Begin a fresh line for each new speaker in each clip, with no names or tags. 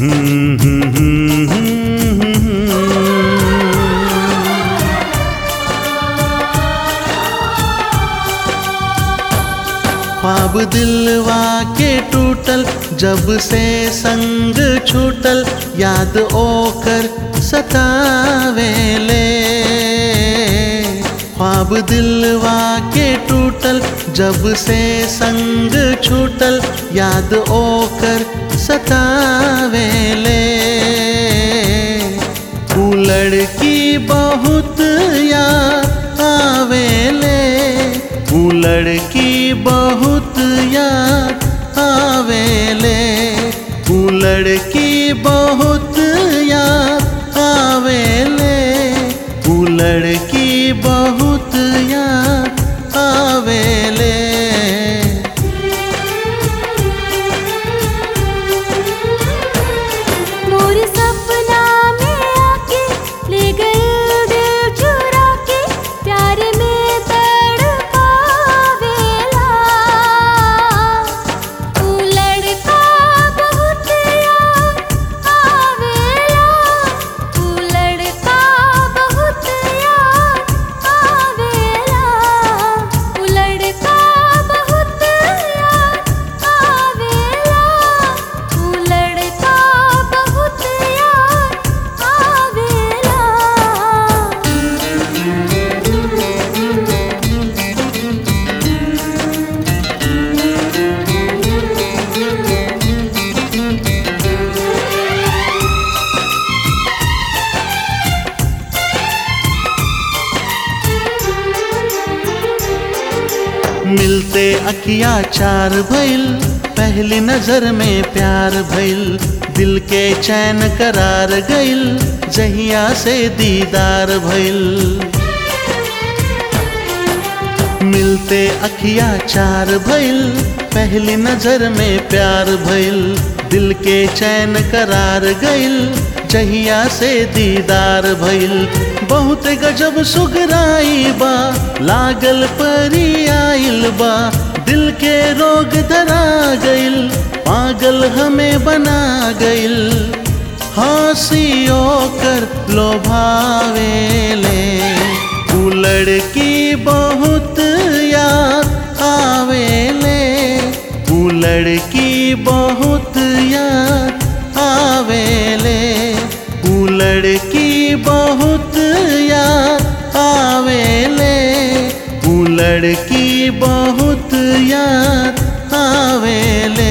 ख्वाब दिलवा के टूटल जब से संग छूटल याद ओकर सतावेले ख्वाब दिलवा के टूटल जब से संग छूटल याद ओकर सतावेले ऊ लड़की बहुत याद आवेले ऊ लड़की बहुत याद आवेले ऊ लड़की बहुत याद आवेले ऊ लड़की बहुत याद आवेले
मोर सपना में आके ले गए दिल चुरा के प्यार में तड़पावेला तू लड़का बहुत याद आवेला तू लड़का बहुत याद आवेला तू लड़का बहुत याद आवेला तू लड़का बहुत याद आवेला
मिलते अखिया चार भइल पहली नजर में प्यार भइल दिल के चैन करार गइल जहिया से दीदार भइल मिलते अखिया चार भइल पहली नजर में प्यार भइल दिल के चैन करार गइल जहिया से दीदार भइल बहुत गजब सुगराई बा लागल परी आइल बा दिल के रोग धरा गइल पागल हमें बना गइल हंसियो कर लोभावेले ऊ लड़की बहुत याद आवेले ऊ लड़की बहुत याद आवेले ऊ लड़की बहुत याद आवेले ऊ लड़की बहुत याद आवेले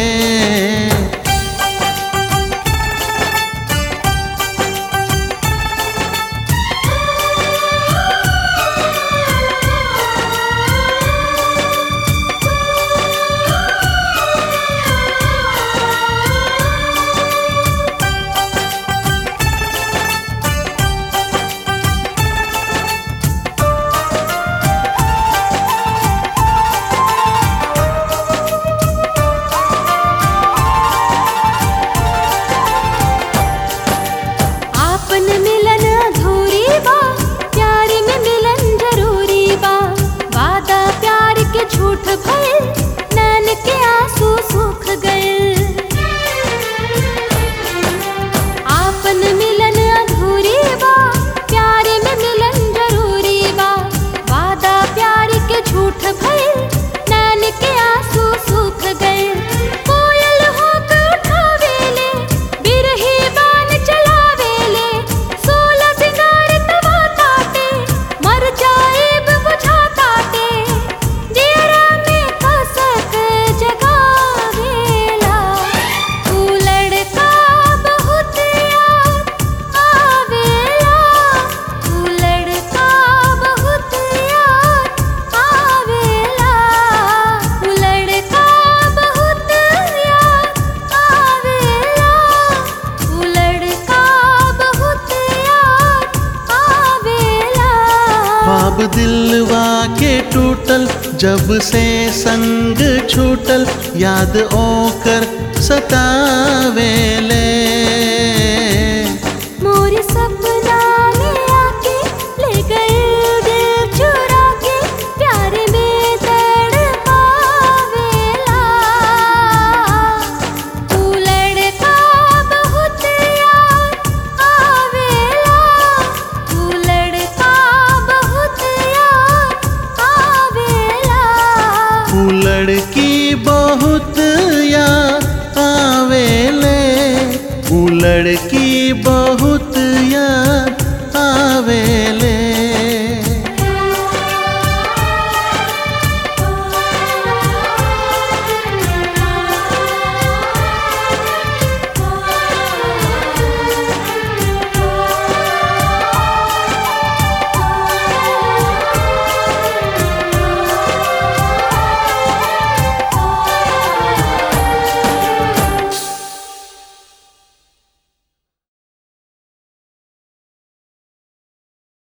आपन मिलन अधूरी बा प्यार में मिलन जरूरी बा वादा प्यार के झूठ भइल नैन के आंसू सूख गए आपन मिलन अधूरी बा प्यार में मिलन जरूरी बा वादा प्यार के झूठ भइल नैन के आंसू सूख गए कोयल होक उठावेले बिरही बान चलावेले सोलह सिंगार तवा ताटे मर जाएब बुझा ताटे जियरा में कसक जगावेला तू लड़का बहुत याद आवेला तू लड़का बहुत याद आवेला तू लड़का बहुत याद आवेला तू लड़का बहुत याद आवेला
ख्वाब दिलवा के टूटल जब से संग छूटल याद ओकर सतावेले
मोर सपना में आके ले गए दिल चुरा के प्यार में तड़पावेला तू लड़का बहुत
लड़की बहुत